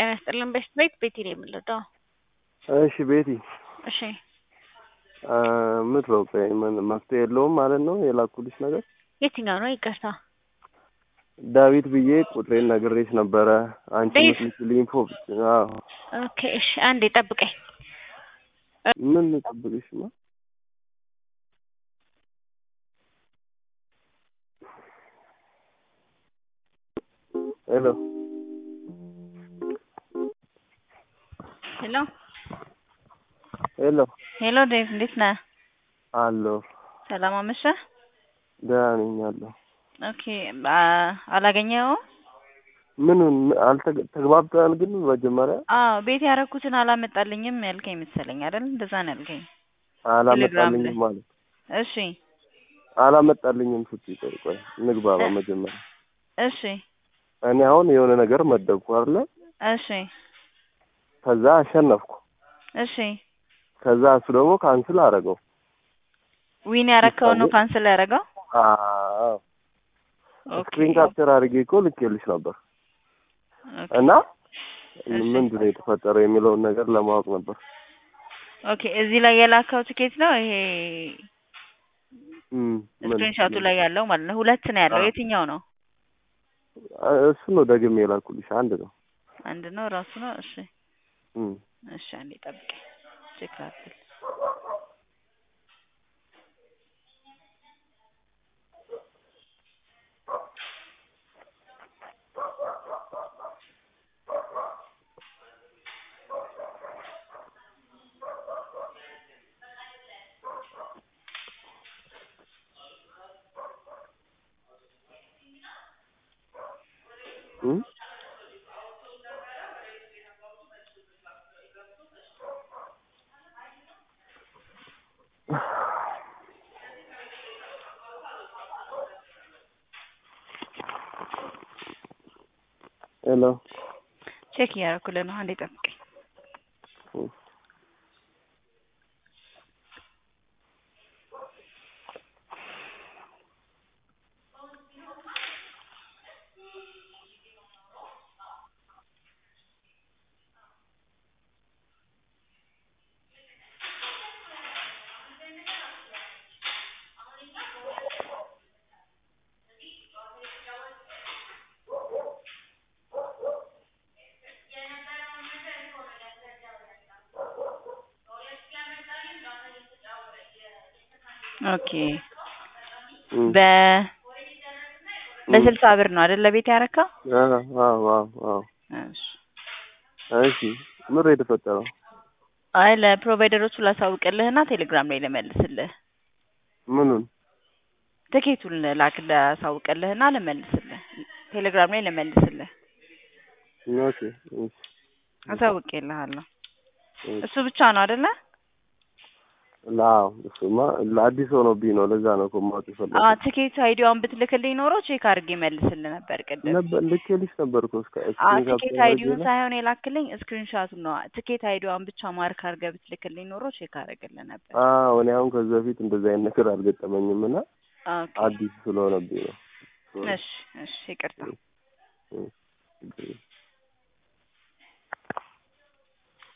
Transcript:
ጤና ይስጥልን በሽት ቤት ቤቲ ነው የምንለው። እሺ ቤቲ እሺ ምትለው ቆይ ምን መፍትሄ የለውም ማለት ነው የላኩልሽ ነገር የትኛው ነው? ይቅርታ ዳዊት ብዬ ቁጥሬን ነግሬሽ ነበረ። አንቺ ዴቭ? ምትልኪልኝ ኢንፎ አዎ ኦኬ እሺ አንዴ ጠብቀኝ። ምን ጠብቅሽማ ሄሎ ሄሎ ሄሎ ሄሎ ዴቭ እንዴት ነህ? አለሁ ሰላም አመሸህ? ደህና ነኝ አለሁ ኦኬ አ- አላገኘኸውም? ምኑን አልተግ- ተግባብተናል ግን መጀመሪያ አዎ ቤት ያደረኩትን አላመጣልኝም ያልከኝ መሰለኝ አይደል? እንደዛ ነው ያልከኝ። ቴሌግራም ላይ። አላመጣልኝም ማለት እሺ አላመጣልኝም ስትይ ቆይ ቆይ እንግባባ መጀመሪያ እሺ እኔ አሁን የሆነ ነገር መደብኩ አይደለ እሺ ከዛ አሸነፍኩ እሺ ከዛ እሱ ደግሞ ካንስል አደረገው ዊን ያረከውን ነው ካንስል ያደረገው? አዎ ኦኬ ስክሪን ካፕቸር አድርጌ እኮ ልኬልሽ ነበር ኦኬ እና እሺ። ምንድን ነው የተፈጠረው የሚለውን ነገር ለማወቅ ነበር ኦኬ እዚህ ላይ የላከው ትኬት ነው ይሄ እም፣ ምን- ስክሪንሾቱ ላይ ያለው ማለት ነው። ሁለት ነው ያለው። አዎ። የትኛው ነው? እሱ ነው ደግሜ የላኩልሽ አንድ ነው አንድ ነው ራሱ ነው። እሺ እም። እሺ አንዴ ጠብቀኝ ቼክ ላድርግ። እም? ሄሎ ቼክ እያደረኩልህ ነው። አንዴ ጠብቀኝ። እም። ኦኬ እም። በ በስልሳ ብር ነው አይደል ለቤት ያረካው? አዎ አዎ አዎ አዎ እሺ እሺ ምር የተፈጠረው አይ ለፕሮቫይደሮቹ ላሳውቅልህና ቴሌግራም ላይ ልመልስልህ። ምኑን ትኬቱን ላክ ላሳውቅልህና ልመልስልህ። ቴሌግራም ላይ ልመልስልህ። ኦኬ እሺ አሳውቅልሃለሁ። እሺ እሱ ብቻ ነው አይደለ? ላው እሱማ ለአዲስ ሆኖብኝ ነው ለዛ ነው እኮ ማወቅ አ የፈለኩት ትኬት አይዲዋን ብትልክልኝ ኖሮ ቼክ አድርጌ መልስልህ ነበር ቅድም። ነበር ልኬልሽ ነበር እኮ እስከ አ ስክሪን ትኬት ካፕቸር አይዲውን አድርጌ ሳይሆን የላክልኝ ስክሪንሻቱን ነው። ትኬት አይዲዋን ብቻ ማርክ አድርገህ ብትልክልኝ ኖሮ ቼክ አደርግልህ ነበር። አዎ እኔ አሁን ከዚህ በፊት እንደዚህ አይነት ነገር አልገጠመኝም እና ኦኬ አዲስ ስለሆነብኝ ነው እሺ እሺ ይቅርታ። እም።